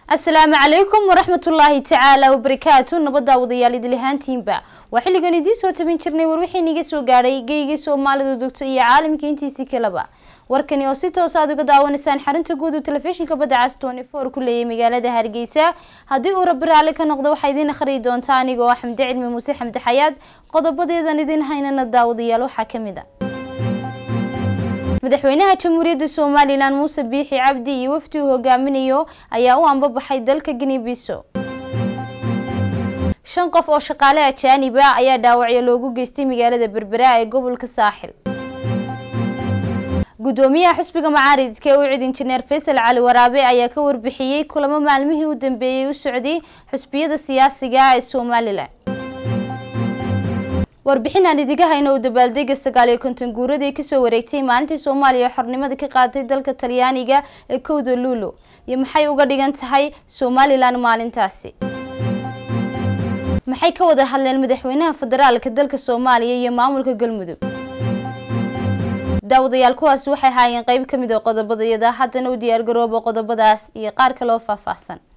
asalaamu calaykum waraxmatullaahi tacaala wabarakaatu nabadda wadayaal idilihaantiinba waa xilligan idiin soo tabin jirnay war wixii niga soo gaadhay geygii soomaalidu dogto iyo caalamka intiisii kaleba warkani oo si toos aad uga daawanaysaan xarunta guud uu telefishinka badda cas tony four ku leeyay magaalada hargeysa haddii uu rabbi raalli ka noqdo waxaa idiin akhriyi doontaa anigoo ah xamde cilmi muuse xamde xayaad qodobadeedan idin haynana daawadayaal waxaa ka mid a madaxweynaha jamhuuriyadda somalilan muuse biixi cabdi iyo wafdi uu hogaaminayo ayaa u ambabaxay dalka ginibiso shan qof oo shaqaale ajaanib ah ayaa dhaawacyo loogu geystay magaalada berbera ee gobolka saaxil gudoomiyaha xusbiga macaaridka ee u cid injineer faysal cali waraabe ayaa ka warbixiyey kulamo maalmihii u dambeeyey u socday xusbiyada siyaasiga ee somalilan warbixin aan idiga hayno uu dabaaldega sagaal iyo konton guuradii kasoo wareegtay maalintii soomaaliya xornimada ka qaaday dalka talyaaniga ee kowda luulo iyo maxay uga dhigan tahay somalilan maalintaasi maxay ka wada hadleen madaxweynaha federaalka dalka soomaaliya iyo maamulka galmudug daawadayaal kuwaasi waxay haayeen qeyb ka mid oo qodobadayada haddana u diyaargarooba qodobadaas iyo qaar kale oo faahfaahsan